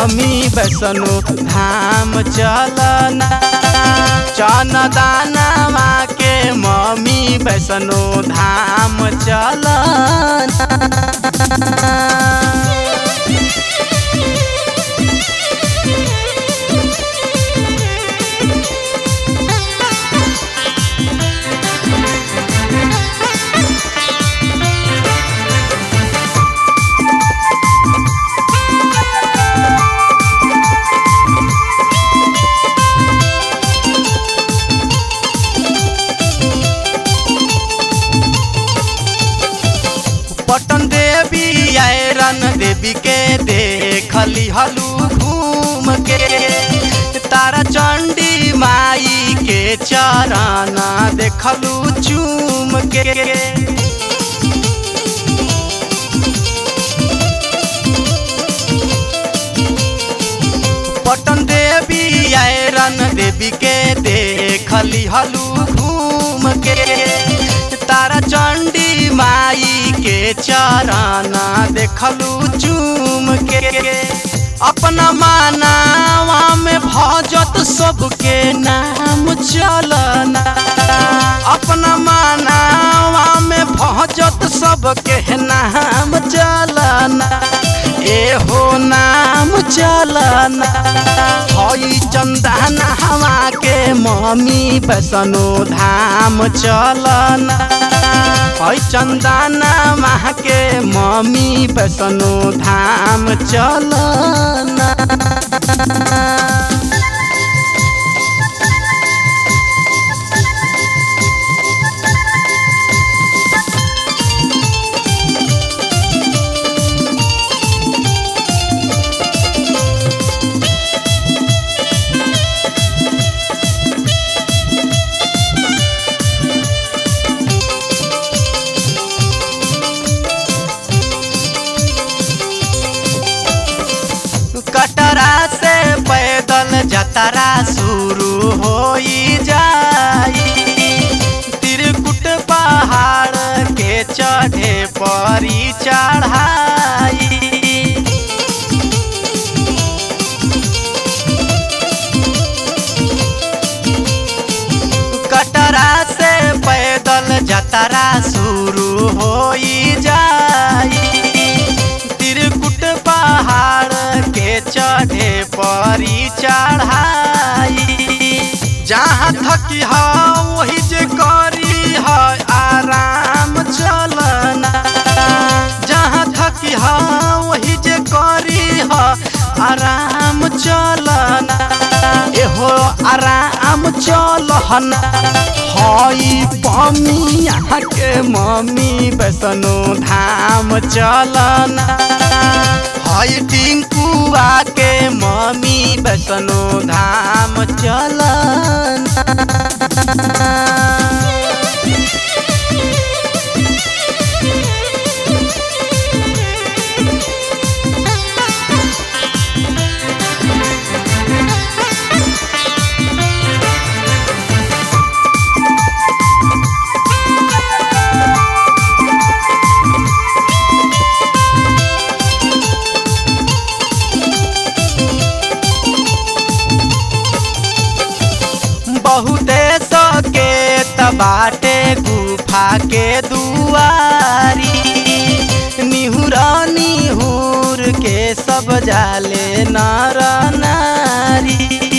mummy Vaishno धाम चलना चन दानवा के मम्मी वैष्णो धाम चलना पटन देवी आयरन देवी के देखली हलू घूम के तारा चंडी माई के चरण देखलू चूम के पटन देवी आयरन देवी के देखली हलू घूम के तारा चंडी माई के चरण देखलू चूम के अपना मानावा में भजत सबके नाम चलना अपना मानावा में भजत सबके नाम चलना एहो नाम चलना हई चंदना हवा के मम्मी वैष्णो धाम चलना हई चंदना माह के मम्मी वैष्णो धाम चलना कटरा से पैदल जतरा शुरू हो जाई त्रिकुट पहाड़ के चढ़े परी चढ़ाई कटरा से पैदल जतरा शुरू हो जाई त्रिकुट पहाड़ के चढ़े परी चढ़ाई जहाँ थकी है वही जे करी है आराम चलना जहाँ थकी है वही जे करी है आराम चलना एहो आराम चलना हई पमिया के मम्मी वैष्णो धाम चलना हई टिंकुआ के मम्मी वैष्णो धाम चलना बहुते सके बाटे गुफा के दुआरी निहुर निहुर के सब जाले नर नारी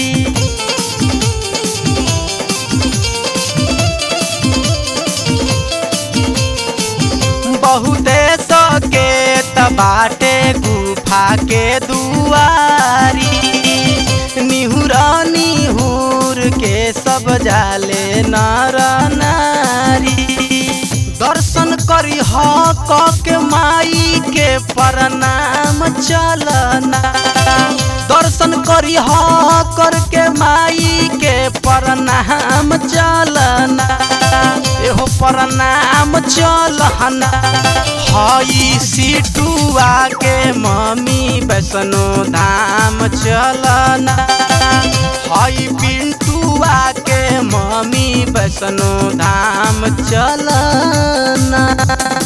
बहुते सके बाटे गुफा के दुआरी निहुर निहुर के सब जाले नर नारी दर्शन करी हक के माई के प्रणाम चलना दर्शन करी कर के माई के प्रणाम चलना एहो प्रणाम चलना हई सिटुआ के मम्मी वैष्णो धाम चलना हई पिंटुआ के मम्मी वैष्णो धाम चलना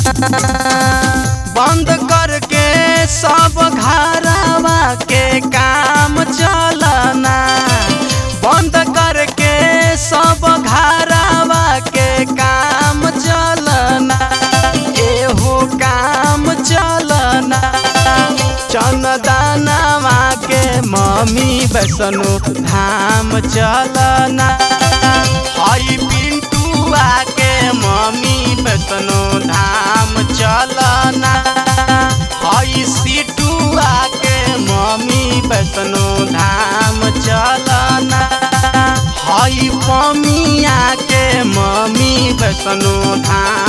बंद करके सब घरवा के काम चंदनवा के मम्मी वैष्णो धाम चलना हई पिंटुआ के मम्मी वैष्णो धाम चलना हई सीटुआ के मम्मी वैष्णो धाम चलना हई पमिया के मम्मी वैष्णो धाम